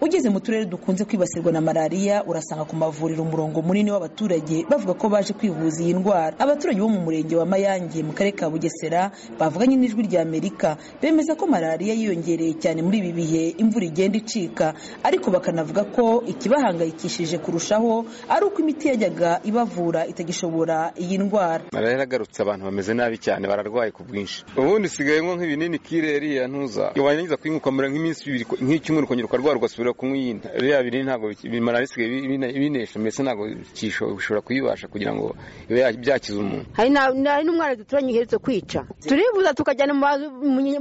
ugeze mu turere dukunze kwibasirwa na malariya urasanga ku mavuriro umurongo munini w'abaturage bavuga ko baje kwivuza iyi ndwara abaturage bo mu murenge wa mayange mu karere ka bugesera bavuganye n'ijwi rya amerika bemeza ko malariya yiyongereye cyane muri ibi bihe imvura igenda icika ariko bakanavuga ko ikibahangayikishije kurushaho ari uko imiti yajyaga ibavura itagishobora iyi ndwara malariya yaragarutse abantu bameze nabi cyane bararwaye ku bwinshi ubundi isigaye nywa nk'ibinini kire eriya ntuza warangiza kuyinywa ukamara nk'iminsi ibiri nk'icyumweru ukongera ukarwara ugasubira kunywa iyindi biriya binini ntabwo malariya isigaye ibinesha mbese ntabwo bishobora kuyibasha kugira ngo ibe byakiza umuntu hari n'umwana duturanye uherutse kwica turivuza tukajyana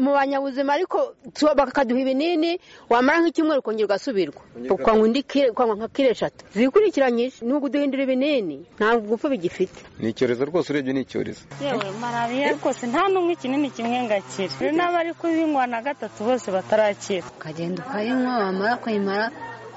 mu banyabuzima ariko bakaduha ibinini wamara nk'icyumweru ukongera ugasubirwa ukanywa indi ukanywa nka kire eshatu zikurikiranyije nubwo uduhindura ibinini ntabwo gupfa bigifite ni icyorezo rwose urebye ni icyorezo yewe malariya rwose nta n'umwe ikinini kimwe ngo akire hari n'abari kubinywa na gatatu bose batarakira ukagenda ukayinywa wamara kuyimara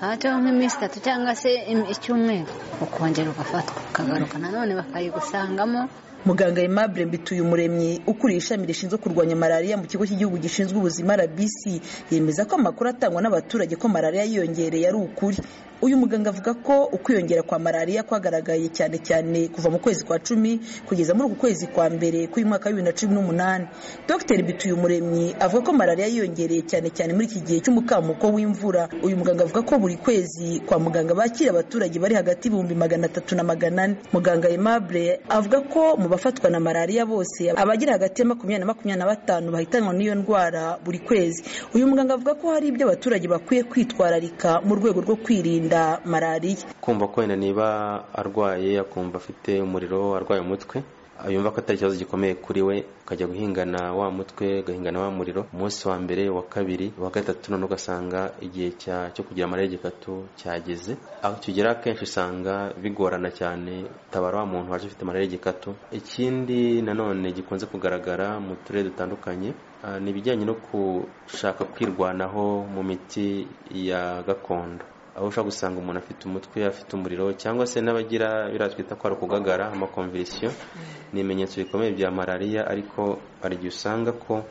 hajyaho nk'iminsi itatu cyangwa se icyumweru ukongera ugafatwa ukagaruka nanone bakayigusangamo muganga aimable mbituyumuremyi ukuriye ishami rishinzwe kurwanya malariya mu kigo cy'igihugu gishinzwe ubuzima rbc yemeza ko amakuru atangwa n'abaturage ko malariya yiyongereye ari ukuri uyu muganga avuga ko ukwiyongera kwa malariya kwagaragaye cyane cyane kuva mu kwezi kwa cumi kugeza muri uku kwezi kwa mbere k'uyu mwaka wa bibiri na cumi n'umunani dr bituyumuremyi avuga ko malariya yiyongereye cyane cyane muri iki gihe cy'umukamuko w'imvura uyu muganga avuga ko buri kwezi kwa muganga bakira abaturage bari hagati y'ibihumbi magana atatu na magana ane muganga aimable avuga ko mu bafatwa na malariya bose abagira hagati ya makumyabiri na makumyabiri na batanu bahitanwa n'iyo ndwara buri kwezi uyu muganga avuga ko hari ibyo abaturage bakwiye kwitwararika mu rwego rwo kwirinda malariya kumva ko wenda niba arwaye akumva afite umuriro arwaye umutwe yumva ko atari ikibazo gikomeye kuri we ukajya guhingana wa mutwe ugahingana wa muriro umunsi wa mbere wa kabiri wa gatatu none ugasanga igihe cyo kugira amarere gikatu cyageze aho kigera akenshi usanga bigorana cyane utabara wa muntu waje ufite amarere gikatu ikindi nanone gikunze kugaragara mu turere dutandukanye ni ibijyanye no gushaka kwirwanaho mu miti ya gakondo aho ushobora gusanga umuntu afite umutwe afite umuriro cyangwa se n'abagira biriya twita ko ari ukugagara amakomverisiyo ni ibimenyetso bikomeye bya malariya ariko hari igihe usanga ko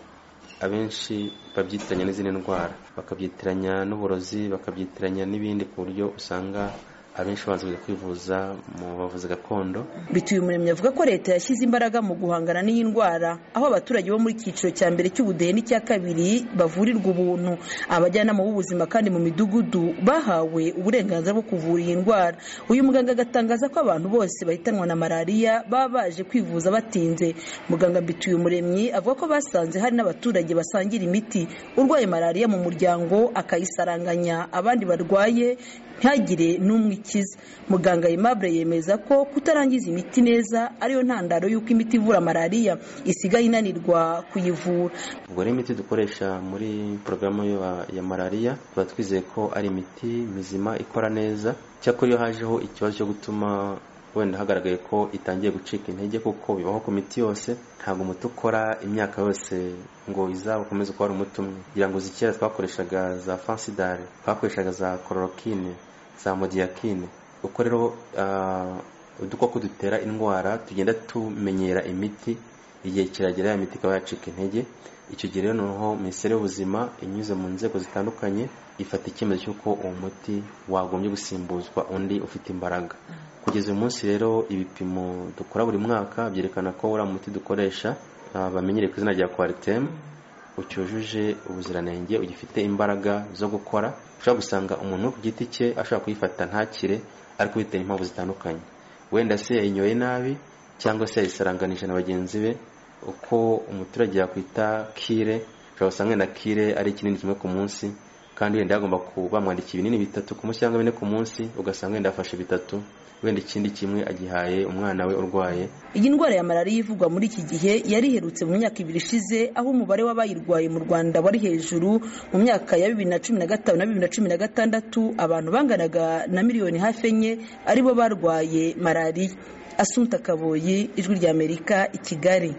abenshi babyitiranya n'izindi ndwara bakabyitiranya n'uburozi bakabyitiranya n'ibindi ku buryo usanga abenshi babanza kwivuza mu bavuzi gakondo bituye umuremyi avuga ko leta yashyize imbaraga mu guhangana n'iyi ndwara aho abaturage bo muri cyiciro cya mbere cy'ubudehe n'icya kabiri bavurirwa ubuntu abajyanama b'ubuzima kandi mu midugudu bahawe uburenganzira bwo kuvura iyi ndwara uyu muganga agatangaza ko abantu bose bahitanwa na malariya baba baje kwivuza batinze muganga mbituye umuremyi avuga ko basanze hari n'abaturage basangira imiti urwaye malariya mu muryango akayisaranganya abandi barwaye ntihagire n'umwe ikiza muganga aimable yemeza ko kutarangiza imiti neza ariyo ntandaro y'uko imiti ivura malariya isigaye inanirwa kuyivura ubwo rero imiti dukoresha muri porogaramu ya malariya tuba twizeye ko ari imiti mizima ikora neza cyakora iyo hajeho ikibazo cyo gutuma wenda hagaragaye ko itangiye gucika intege kuko bibaho ku miti yose ntabwo umuti ukora imyaka yose ngo izaba ukomeze kuba ari umuti umwe kugira ngo zikera twakoreshaga za fansidare twakoreshaga za kororokine za modiyakine uko rero udukoko dutera indwara tugenda tumenyera imiti igihe kiragera ya miti ikaba yacika intege icyo gihe rero noneho minisiteri y'ubuzima inyuze mu nzego zitandukanye ifata icyemezo cy'uko uwo muti wagombye gusimbuzwa undi ufite imbaraga kugeza uyu munsi rero ibipimo dukora buri mwaka byerekana ko uriya muti dukoresha bamenyere ku izina rya kwaritemu ucyujuje ubuziranenge ugifite imbaraga zo gukora ushobora gusanga umuntu ku giti cye ashobora kuyifata ntakire ariko bitewe impamvu zitandukanye wenda se yayinyoye nabi cyangwa se yayisaranganije na bagenzi be uko umuturage yakwita kire ushobora gusanga na kire ari kinini kimwe ku munsi kandi wenda yagomba bamwandika ibinini bitatu ku munsi cyangwa bine ku munsi ugasanga wenda yafashe bitatu wenda ikindi kimwe agihaye umwana we urwaye iyi ndwara ya malariya ivugwa muri iki gihe yari iherutse mu myaka ibiri ishize aho umubare w'abayirwaye mu rwanda wari hejuru mu myaka ya bibiri na cumi na gatanu na bibiri na cumi na gatandatu abantu banganaga na miliyoni hafi enye aribo barwaye malariya asunta kaboyi ijwi ry'amerika i kigali